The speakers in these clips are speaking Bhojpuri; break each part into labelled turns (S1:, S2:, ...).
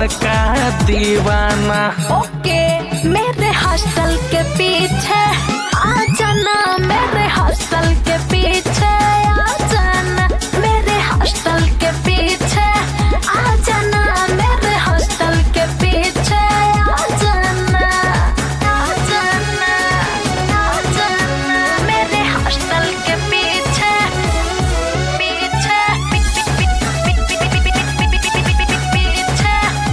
S1: बड़का दीवाना
S2: ओके मेरे हॉस्टल के पीछे आ जाना मेरे हॉस्टल के पीछे आ जाना मेरे हॉस्टल के पीछे आ जाना मेरे हॉस्टल के पीछे आ जाना आ जाना आ जाना मेरे हॉस्टल के पीछे पीछे पीछे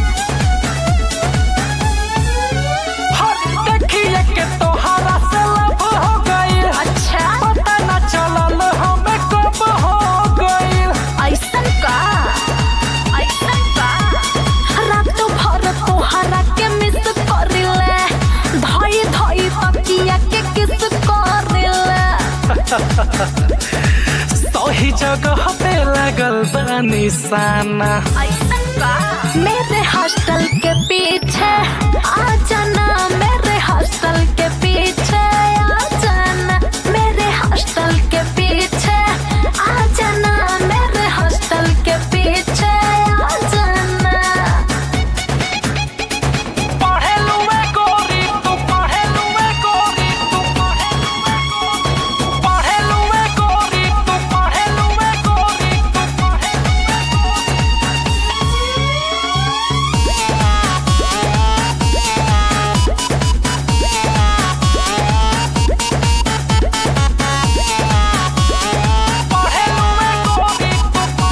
S1: हर देखिए के तोहरा से लब हो गइल
S2: अच्छा
S1: पता न चलल हमें कब हो गइल
S2: ऐसन का ऐसन का रात भर तोहरा के मिस करिले धई धई तकिया के किस करिले
S1: सही जगह पे लगल बा निशाना
S2: ऐसन का मेरे हॉस्टल के पीछे आ जाना मेरे हॉस्टल के पीछे आ जाना मेरे हॉस्टल के पीछे आ जाना मेरे हॉस्टल के पीछे आ जाना
S1: पढ़ेलू में गोरी तू पढ़ेलू में गोरी तू पढ़ेलू में गोरी तू पढ़ेलू में गोरी तू पढ़ेलू पढ़ेलू में गोरी तू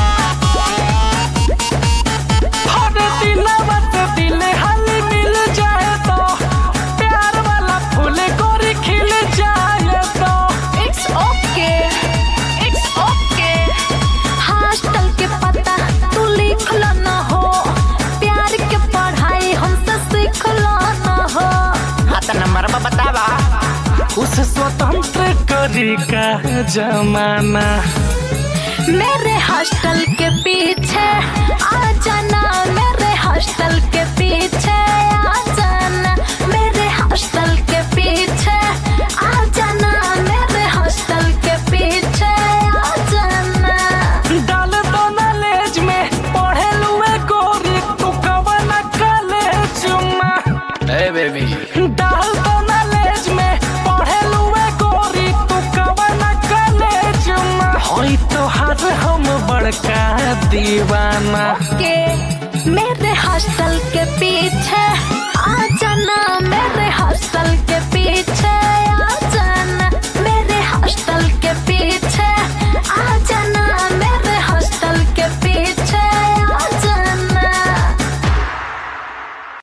S1: हर दिन मत दिल हल मिल जाए तो प्यार वाला फूल गोरी खिल जाए तो
S2: it's okay it's okay hostel के पता तू लिख लो न हो प्यार के पढ़ाई हमसे सीख लो न हो
S3: हाँ तो नंबर बतावा
S1: उस स्वतंत्र करी का जमाना
S2: मेरे हॉस्टल के पीछे आ जाना मेरे हॉस्टल के पीछे आ जाना मेरे हॉस्टल के पीछे आ जाना मेरे हॉस्टल के पीछे आ जाना
S1: डाल दो नॉलेज में पढ़ेलू में गोरी तू कवन कॉलेज में
S3: ए बेबी
S1: डाल दो नॉलेज में पढ़ेलू में गोरी तू कवन कॉलेज में होई तो हर हम बड़का दीवाना
S2: के